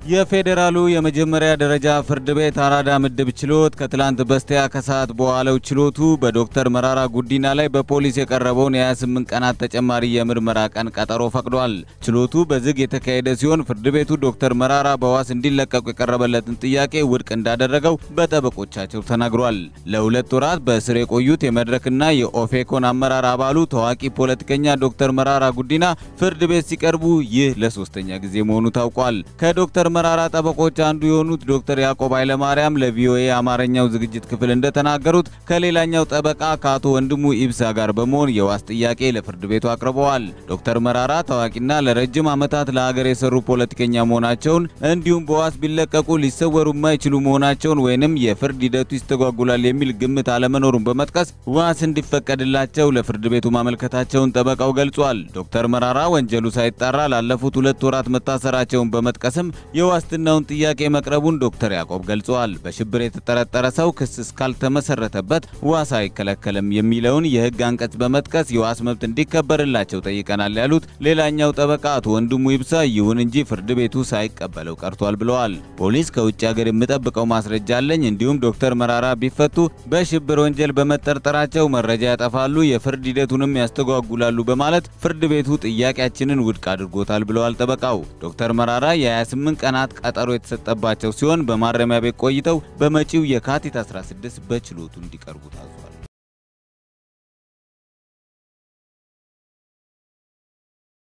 የፌዴራሉ የመጀመሪያ ደረጃ ፍርድ ቤት አራዳ ምድብ ችሎት ከትላንት በስቲያ ከሰዓት በዋለው ችሎቱ በዶክተር መራራ ጉዲና ላይ በፖሊስ የቀረበውን የ28 ቀናት ተጨማሪ የምርመራ ቀን ቀጠሮ ፈቅዷል። ችሎቱ በዝግ የተካሄደ ሲሆን ፍርድ ቤቱ ዶክተር መራራ በዋስ እንዲለቀቁ የቀረበለትን ጥያቄ ውድቅ እንዳደረገው በጠበቆቻቸው ተናግሯል። ለሁለት ወራት በእስር የቆዩት የመድረክና የኦፌኮን አመራር አባሉ ታዋቂ ፖለቲከኛ ዶክተር መራራ ጉዲና ፍርድ ቤት ሲቀርቡ ይህ ለሶስተኛ ጊዜ መሆኑ ታውቋል። ከዶክተር መራራ ጠበቆች አንዱ የሆኑት ዶክተር ያዕቆብ ኃይለማርያም ለቪኦኤ አማርኛው ዝግጅት ክፍል እንደተናገሩት ከሌላኛው ጠበቃ ከአቶ ወንድሙ ኢብሳ ጋር በመሆን የዋስ ጥያቄ ለፍርድ ቤቱ አቅርበዋል። ዶክተር መራራ ታዋቂና ለረጅም ዓመታት ለሀገር የሰሩ ፖለቲከኛ መሆናቸውን እንዲሁም በዋስ ቢለቀቁ ሊሰወሩ የማይችሉ መሆናቸውን ወይንም የፍርድ ሂደቱ ይስተጓጉላል የሚል ግምት አለመኖሩን በመጥቀስ ዋስ እንዲፈቀድላቸው ለፍርድ ቤቱ ማመልከታቸውን ጠበቃው ገልጿል። ዶክተር መራራ ወንጀሉ ሳይጣራ ላለፉት ሁለት ወራት መታሰራቸውን በመጥቀስም የዋስትናውን ጥያቄ መቅረቡን ዶክተር ያዕቆብ ገልጸዋል። በሽብር የተጠረጠረ ሰው ክስ እስካልተመሰረተበት ዋስ አይከለከልም የሚለውን የሕግ አንቀጽ በመጥቀስ የዋስ መብት እንዲከበርላቸው ጠይቀናል ያሉት ሌላኛው ጠበቃ አቶ ወንድሙ ይብሳ፣ ይሁን እንጂ ፍርድ ቤቱ ሳይቀበለው ቀርቷል ብለዋል። ፖሊስ ከውጭ ሀገር የምጠብቀው ማስረጃ አለኝ፣ እንዲሁም ዶክተር መራራ ቢፈቱ በሽብር ወንጀል በመጠርጠራቸው መረጃ ያጠፋሉ፣ የፍርድ ሂደቱንም ያስተጓጉላሉ በማለት ፍርድ ቤቱ ጥያቄያችንን ውድቅ አድርጎታል ብለዋል ጠበቃው ዶክተር መራራ የ28 ቀናት ቀጠሮ የተሰጠባቸው ሲሆን በማረሚያ ቤት ቆይተው በመጪው የካቲት 16 በችሎቱ እንዲቀርቡ ታዟል።